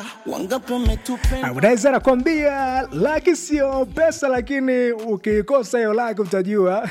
wangapi wametupenda unaweza nakwambia laki sio pesa lakini ukikosa hiyo laki utajua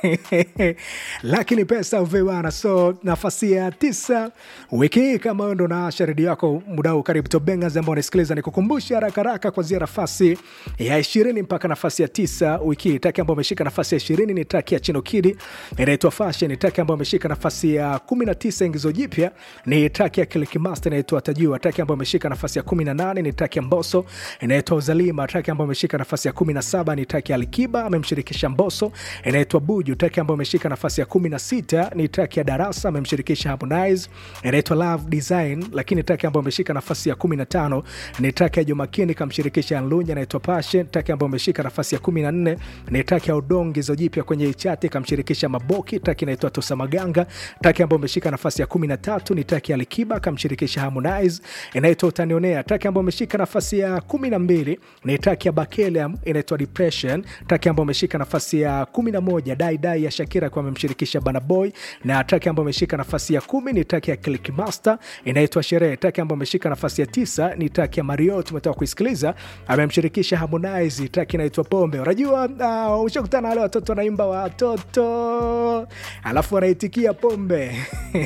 laki ni pesa uvewana so nafasi ya tisa wiki hii kama wewe ndo naasha redio yako mudau karibu tobengas ambao unasikiliza nikukumbusha haraka haraka kuanzia nafasi ya ishirini mpaka nafasi ya tisa wiki hii taki ambao ameshika nafasi ya ishirini ni taki ya chinokidi inaitwa fashion ni taki ambao ameshika nafasi ya kumi na tisa ingizo jipya ni taki ya kilikimasta inaitwa tajua taki ambao ameshika nafasi ya kumi na nane ni taki ya mboso inaitwa uzalima taki ambao ameshika nafasi ya kumi na saba ni taki ya alikiba amemshirikisha mboso inaitwa buju taki ambayo ameshika nafasi ya kumi na sita ni taki ya darasa amemshirikisha harmonize inaitwa love design lakini taki ambayo ameshika nafasi ya kumi na tano ni taki ya jumakini kamshirikisha nlunya inaitwa passion taki ambayo ameshika nafasi ya kumi na nne ni taki ya udongizo jipya kwenye ichati kamshirikisha maboki taki inaitwa tosa maganga taki ambayo ameshika nafasi ya kumi na tatu ni taki ya likiba kamshirikisha harmonize inaitwa utanionea taki ambayo ameshika nafasi ya kumi na mbili ni taki ya bakelium inaitwa depression taki ambayo ameshika nafasi ya kumi na moja dai dai ya shakira kwa amemshirikisha banaboy na taki ambayo ameshika nafasi ya kumi ni taki ya clickmaster inaitwa sherehe taki ambayo ameshika nafasi ya tisa ni taki ya mario tumetoka kuisikiliza amemshirikisha harmonize taki inaitwa pombe unajua uh, ushakutana na wale watoto wanaimba watoto alafu wanaitikia pombe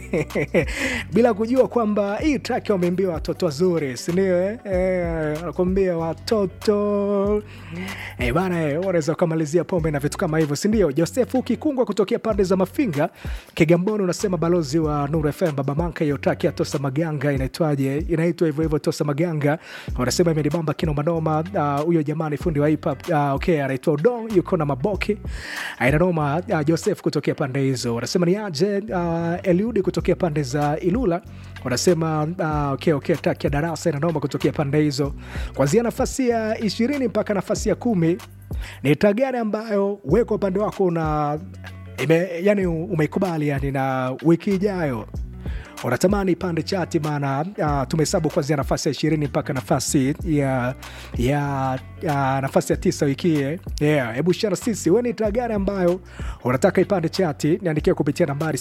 bila kujua kwamba hii taki wameimbiwa watoto wazuri sindio eh? eh, nakwambia watoto eh, bana eh, unaweza ukamalizia pombe na vitu kama hivyo sindio josefu kikungwa kutokea pande za mafinga kigamboni unasema balozi wa nur fm baba manka hiyo taki ya tosa maganga inaitwaje inaitwa hivyo hivyo tosa maganga wanasema imenibamba kinomanoma huyo uh, jamani fundi wa hip hop uh, okay anaitwa udong yuko na maboki ainanoma uh, joseph kutokea pande hizo wanasema ni aje uh, eliudi kutokea pande za ilula wanasema uh, okay, okay, taki ya darasa inanoma kutokea pande hizo kwanzia nafasi ya ishirini mpaka nafasi ya kumi ni tagari ambayo weko upande wako una ime, yani umeikubali yani na wiki ijayo unatamani pande chati maana uh, tumehesabu kuanzia nafasi ya ishirini mpaka nafasi ya ya uh, nafasi ya tisa wikie yeah. hebu shara sisi we ni taa gani ambayo unataka ipande chati niandikia kupitia nambari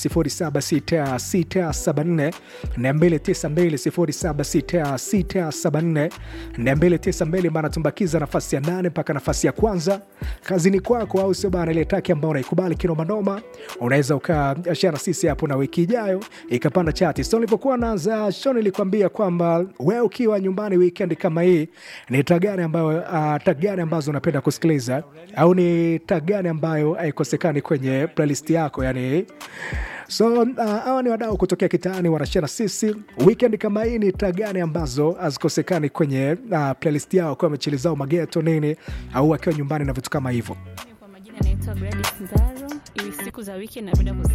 076674 292 076674 maana tumbakiza nafasi ya nane mpaka nafasi ya kwanza kazini kwako au sio bana ile taki ambao unaikubali kinomanoma unaweza ukashara sisi hapo na wiki ijayo ikapanda chati so nilipokuwa naanza show nilikwambia kwamba we ukiwa nyumbani weekend kama hii ni tagani ambayo uh, tagani ambazo unapenda kusikiliza au ni tagani ambayo haikosekani kwenye playlist yako yani so uh, hawa ni wadau kutokea kitaani wanashana sisi weekend kama hii ni taa gani ambazo hazikosekani kwenye uh, playlist yao akiwa wamechilizao mageto nini au akiwa nyumbani na vitu kama hivyo Kwa majina naitwa Gladys Nzaro. Iwi siku za wiki napenda kusikiliza